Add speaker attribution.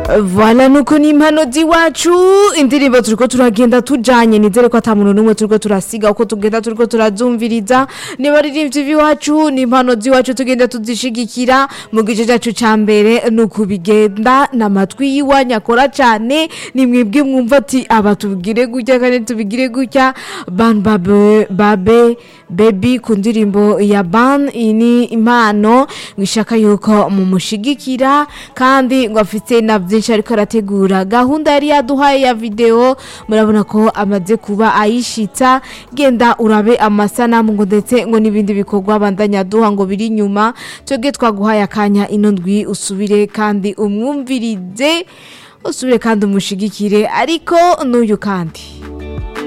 Speaker 1: Voilà nuko ni impano z'iwacu indirimbo turiko turagenda tujanye nizere ko ata muntu n'umwe turiko turasiga uko tugenda turiko turazumviriza niba aririmbyi b'iwacu ni impano z'iwacu tugenda tuzishigikira mu gice cacu ca mbere nuko bigenda n'amatwi y'iwanyu akora cane ni mwebwe mwumva ati aba tubigire gutya kandi tubigire gutya ban babe babe baby ku ndirimbo ya ban iyi ni impano ngishaka yuko mumushigikira kandi ngo afite na byinshi ariko arategura gahunda yari yaduhaye ya video murabona ko amaze kuba ayishitsa genda urabe amasanamu ngo ndetse ngo n'ibindi bikorwa bandanya duha ngo biri inyuma twebwe twaguhaye akanya ino ndwi usubire kandi umwumvirize usubire kandi umushigikire ariko n'uyu kandi